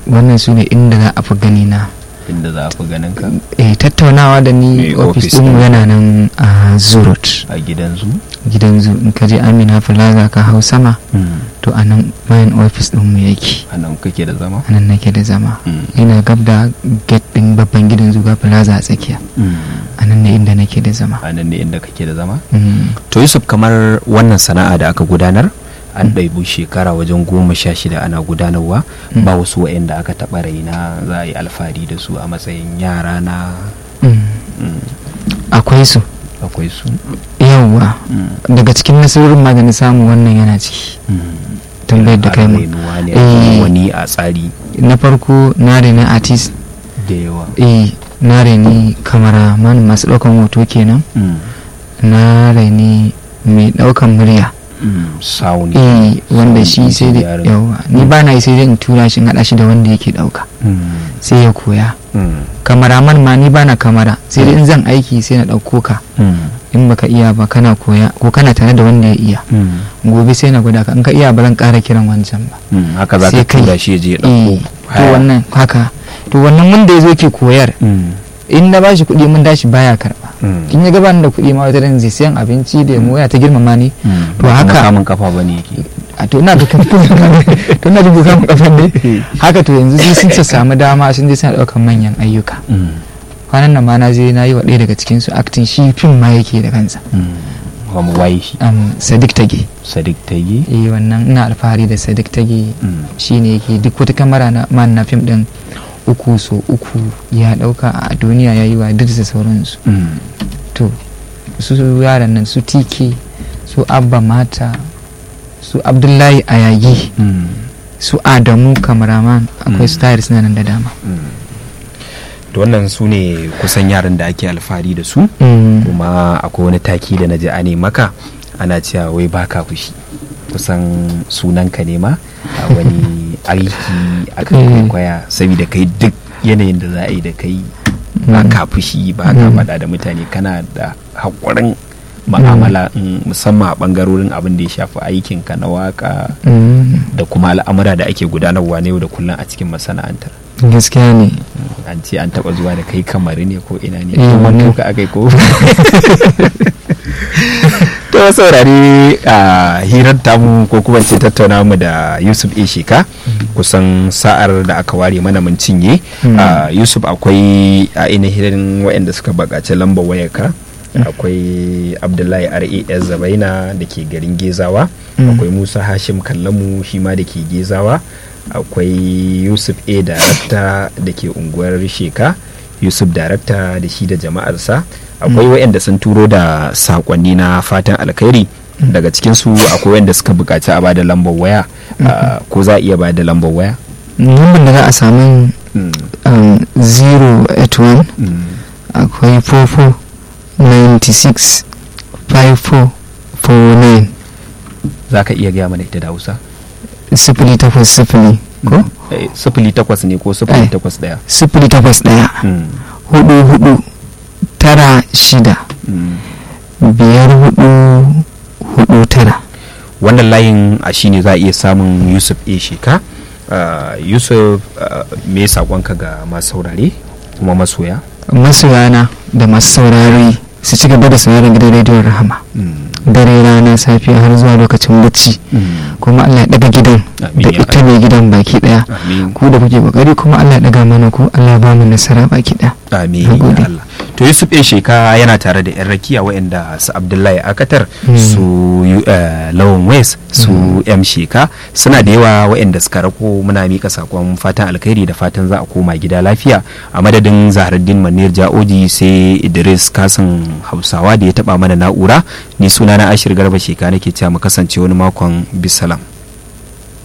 wannan su ne inda za a fi gani na inda za a fi ganin ka eh tattaunawa da ni Eh, ofis office ɗinmu ɗin. yana nan a zurot a gidan zu gidan zu in ka je amina plaza ka hau sama to a nan main ofis ɗinmu yake a nan kake da zama a nan nake da zama Mm. ina gab da gate ɗin babban gidan zuga plaza a tsakiya a nan ne inda nake da zama a nan ne inda kake da zama Mm. to yusuf kamar wannan sana'a da aka gudanar an ɗaibu shekara wajen goma sha shida ana gudanarwa Mm. ba wasu wa'anda aka taɓa raina za a yi alfahari da su a matsayin yara na Mm. mm, akwai su akwai su yawwa Mm. daga cikin nasarorin ma da na samu wannan yana ciki Mm. tambayar da Har kai mu rainuwa ne Eh. ake wani a tsari na farko na reni artist da yawa eh na reni kamaraman masu ɗaukan hoto kenan Mm. na reni mai ɗaukan murya Mm. sound eh wanda Sound shi sai da engineering. yawa ni ba na yi sai dai in tura shi in haɗa shi da wanda yake ɗauka Mm. sai ya koya Mm. kamaraman ma ni ba na kamara sai dai in zan aiki sai na ɗauko ka Mm. in baka iya ba kana koya ko kana tare da wanda ya iya Mm. gobe sai na gwada ka in ka iya ba zan ƙara kiran wancan ba Mm. haka za ka sai kai. tura shi ya je ya eh ɗauko to haya. wannan haka to wannan wanda ya zo ke koyar Mm. in na bashi kuɗi mun dashi baya karɓa Mm. in ya gabanin da kuɗi ma wata ran zai sayan abinci da mu ta girmama ni Mm. to Ba kuma haka- kamun kafa bane yake a to ina da kan to ina da bukan kafan ne haka to yanzu sai sun samu dama sun je suna ɗaukan manyan ayyuka Mm. kwanan nan ma na je na yi wa ɗaya daga cikin su acting shi fim ma yake da kansa Mm. Kuma waye shi um, sadiq tage sadiq tayi eh wannan ina alfahari da sadiq tage Mm. shine yake duk wata kamera na man na fim din uku so uku ya ɗauka a duniya ya yi wa duk da sauransu Mm. to su yaran nan su tike su abba mata su abdullahi ayagi Mm. su adamu kamaraman akwai su Mm. tayar suna nan da dama to wannan su ne kusan yaran da ake alfahari da su kuma akwai wani taki da na ji ane maka ana cewa wai baka fushi kusan sunanka ne ma a wani aiki aka Mm. kwaikwaya saboda kai duk yanayin da za a yi da kai ba ka fushi ba ka Mm. faɗa da mutane kana da haƙurin ma'amala mm, musamman a ɓangarorin abin da ya shafi aikinka na waka Mm, da kuma al'amura da ake gudanarwa na yau da kullum a cikin masana'antar gaskiya ne an ce an taba zuwa da kai kamar ne ko ina ne Eh, ko wannan- manto ka akai ko to saurari a hirar tamu ko kuma ce tattauna mu da Yusuf A Sheka kusan sa'ar da aka ware mana mun cinye Mm. Ah, Yusuf akwai a ainihin waɗanda suka bakaci lambar wayarka akwai Abdullahi RAS Zabaina da ke garin Gezawa Mm. akwai Musa Hashim Kallamu shi ma da ke Gezawa akwai Yusuf A Darakta da ke unguwar Sheka Yusuf Darakta da shi da jama'arsa akwai waɗanda sun turo da sakonni na fatan alkhairi daga cikinsu akwai waɗanda suka buƙaci a bada lambar waya Ah, ko za a iya bada lambar waya lambar da za a samu Mm, um, 081 mm, akwai 44 96 54 49 za ka iya gaya mana ita da hausa sifili takwas sifili ko Eh, sifili takwas ne ko sifili takwas ɗaya sifili takwas ɗaya Mm, hudu hudu tara shida mm. biyar hudu hudu tara wannan layin a shine za a iya samun yusuf a sheka Ah, yusuf ah, me saƙonka ga masu saurare kuma masoya masoyana da masu saurari su ci gaba da sauraron gidan rediyon rahama Mm, dare rana safiya har zuwa lokacin bacci mm. kuma Allah ya daga gidan Amin da ya ita mai gidan baki daya amin ku da kuke kokari kuma Allah ya daga mana ku Allah ya ba mu nasara baki daya amin Nagode. ya Allah to Yusuf A Sheka yana tare da yan rakiya waɗanda su Abdullahi Akatar Mm. su eh, Lawan West su M Sheka suna da yawa waɗanda suka rako muna mika sakon fatan alkhairi da fatan za a koma gida lafiya a madadin Zaharuddin Manir Ja'oji sai Idris Kasim Hausawa da ya taba mana na'ura ni sunana Ashir Garba Sheka nake cewa mu kasance wani makon bisalam